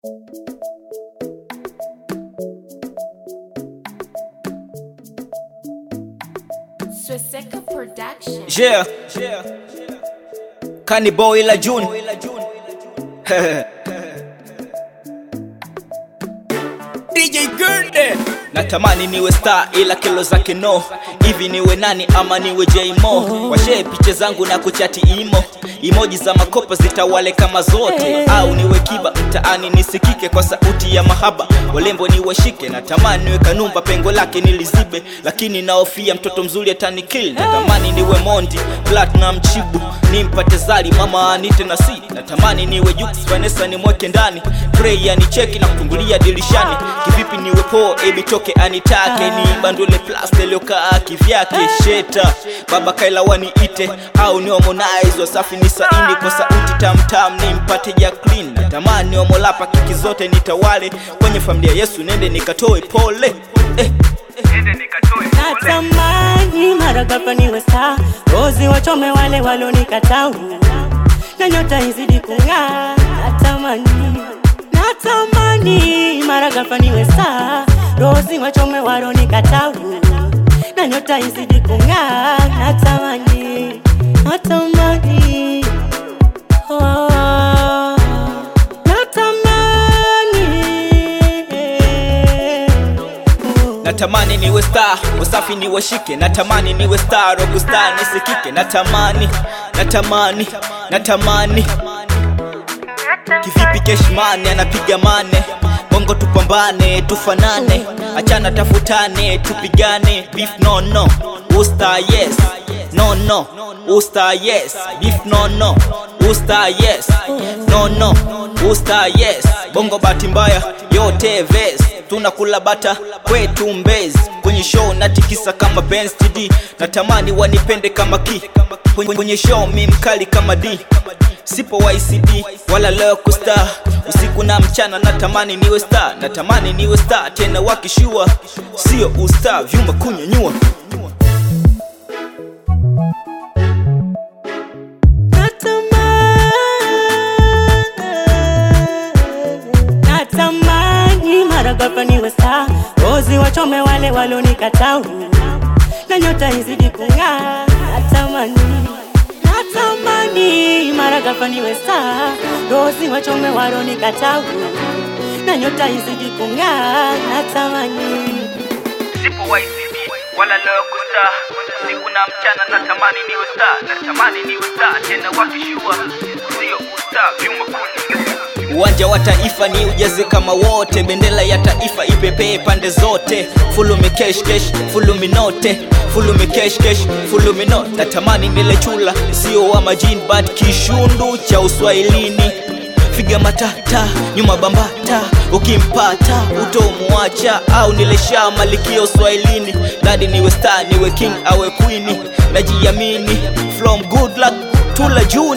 Swaseka Production. Yeah. Kani boy la June. DJ Gurde. Natamani niwe star ila kilo zake no. Hivi niwe nani ama niwe J-Mo? Washee picha zangu na kuchati imo. Emoji za makopa zitawale kama zote au niwe kiba mtaani nisikike kwa sauti ya mahaba walembo niwashike natamani niwe kanumba pengo lake nilizibe lakini naofia mtoto mzuri atanikill natamani niwe mondi platinum chibu nimpate zali mama anite na si natamani niwe Jux Vanessa nimweke ndani Trey anicheki na kutungulia dirishani kivipi niwe po ebi toke anitake ni bandule plus deliokaa kivyake sheta baba kaila waniite au ni Harmonize wasafi ni saini kwa sauti tamtam nimpate Jacqueline natamani omolapa kiki zote nitawale kwenye familia Yesu nende nikatoe pole eh. Natamani mara ghafla niwe star, rozi wachome wale walonikataa, na nyota izidi kung'aa. Natamani, natamani mara ghafla niwe star, rozi wachome walonikataa, na nyota izidi kung'aa. Natamani, natamani, oh, natamani. natamani niwe star usafi niwashike natamani niwe star rockstar nisikike natamani natamani natamani kivipi keshmane anapiga mane bongo tupambane tufanane achana tafutane tupigane beef no no usta yes no no usta yes beef no no usta yes no no usta yes bongo bahati mbaya yote ves tunakula bata kwetu mbezi kwenye show natikisa kama Benz TD natamani wanipende kama ki kwenye, kwenye show mi mkali kama D sipo YCD wala leo kustar usiku na mchana natamani niwe star natamani niwe star tena wakishua sio usta vyuma kunyanyua Natamani mara ghafla niwe star, rozi wachome wale walonikataa, na nyota izidi kung'aa. Natamani, natamani mara ghafla niwe star, rozi wachome walonikataa, na nyota izidi kung'aa. Natamani sipo YCD wala leo kustar usiku na mchana natamani niwe star natamani niwe star tena wakishua sio usta vyuma kunyanyua uwanja wa taifa ni ujaze kama wote bendera ya taifa ipepee pande zote fulumi kesh kesh fulumi note fulumi kesh kesh fulumi note natamani nile chula sio wa majini but kishundu cha uswahilini figa matata nyuma bambata ukimpata utomwacha au nilesha malikia uswahilini dadi niwe star niwe king awe queen najiamini from good luck tula juu